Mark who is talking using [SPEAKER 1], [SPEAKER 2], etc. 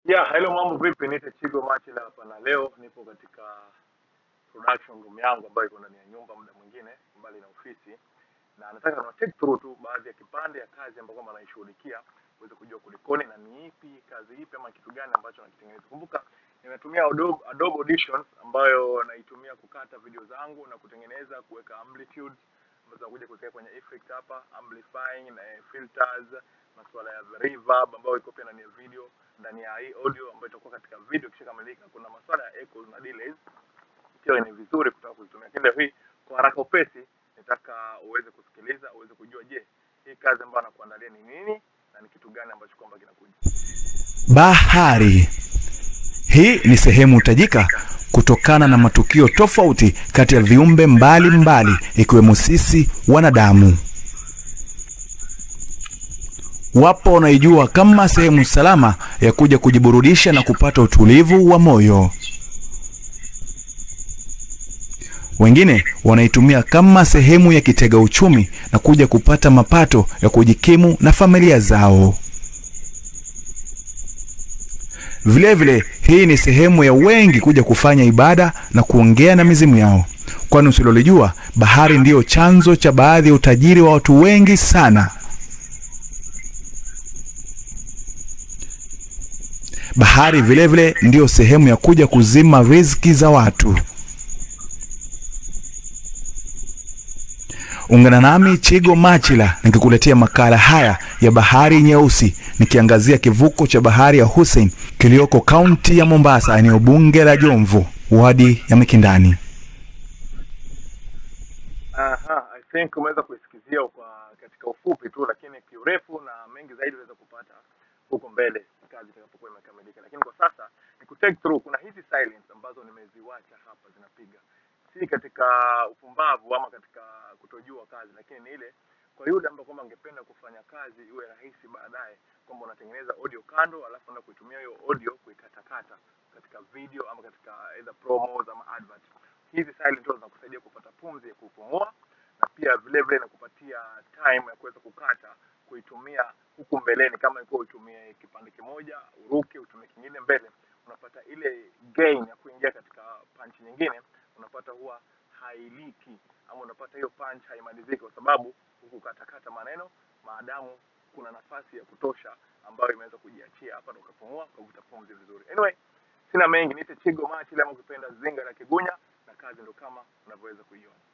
[SPEAKER 1] Yeah, hello mambo vipi? Niite Chigo Machila hapa na leo nipo katika production room yangu ambayo iko ndani ya nyumba muda mwingine mbali na ofisi, na nataka na take through tu baadhi ya kipande ya kazi ambayo kwamba naishughulikia uweze kujua kulikoni na ni ipi kazi ipi ama kitu gani ambacho nakitengeneza. Kumbuka nimetumia Adobe, Adobe Audition ambayo naitumia kukata video zangu na kutengeneza, kuweka amplitude ambazo nakuja kuweka kwenye effect hapa, amplifying na eh, filters, masuala ya reverb ambayo iko pia ndani ya video, ndani ya hii audio ambayo itakuwa katika video ikishakamilika. Kuna masuala ya echoes na delays pia ni vizuri kutaka kuzitumia. Lakini leo hii kwa haraka upesi, nataka uweze kusikiliza, uweze kujua, je, hii kazi ambayo anakuandalia ni nini na ni kitu gani ambacho kwamba kinakuja.
[SPEAKER 2] Bahari. Hii ni sehemu tajika kutokana na matukio tofauti kati ya viumbe mbalimbali ikiwemo sisi wanadamu. Wapo wanaijua kama sehemu salama ya kuja kujiburudisha na kupata utulivu wa moyo. Wengine wanaitumia kama sehemu ya kitega uchumi na kuja kupata mapato ya kujikimu na familia zao. Vilevile vile, hii ni sehemu ya wengi kuja kufanya ibada na kuongea na mizimu yao, kwani usilolijua, bahari ndiyo chanzo cha baadhi ya utajiri wa watu wengi sana. Bahari vilevile vile, ndiyo sehemu ya kuja kuzima riziki za watu. Ungana nami Chigo Machila nikikuletea makala haya ya Bahari Nyeusi, nikiangazia kivuko cha bahari ya Hussein kilioko kaunti ya Mombasa, eneo bunge la Jomvu, wadi ya Mikindani.
[SPEAKER 1] Aha, I think umeweza kuisikizia kwa katika ufupi tu, lakini kiurefu na mengi zaidi unaweza kupata huko mbele kazi itakapokuwa imekamilika. Lakini kwa sasa ni ku take through, kuna hizi silence ambazo nimeziwacha hapa zinapiga, si katika upumbavu ama katika kutojua kazi, lakini ni ile kwa yule ambaye kwamba angependa kufanya kazi iwe rahisi baadaye, kwamba unatengeneza audio kando, alafu unaenda kuitumia hiyo audio kuikatakata katika video ama katika either promos ama advert. Hizi silent tones zinakusaidia kupata pumzi ya kupumua na pia vile vile inakupatia time ya kuweza kukata kuitumia huku mbeleni. Kama ilikuwa utumie kipande kimoja uruke, utumie kingine mbele, unapata ile gain ya kuingia katika punch nyingine, unapata huwa hailiki ama unapata hiyo punch haimaliziki, kwa sababu hukukatakata maneno maadamu kuna nafasi ya kutosha ambayo imeweza kujiachia hapa, na ukapumua ukavuta pumzi vizuri. Anyway, sina mengi, niite Chigo Machi, ama ukipenda Zinga la Kigunya, na kazi ndo kama unavyoweza kuiona.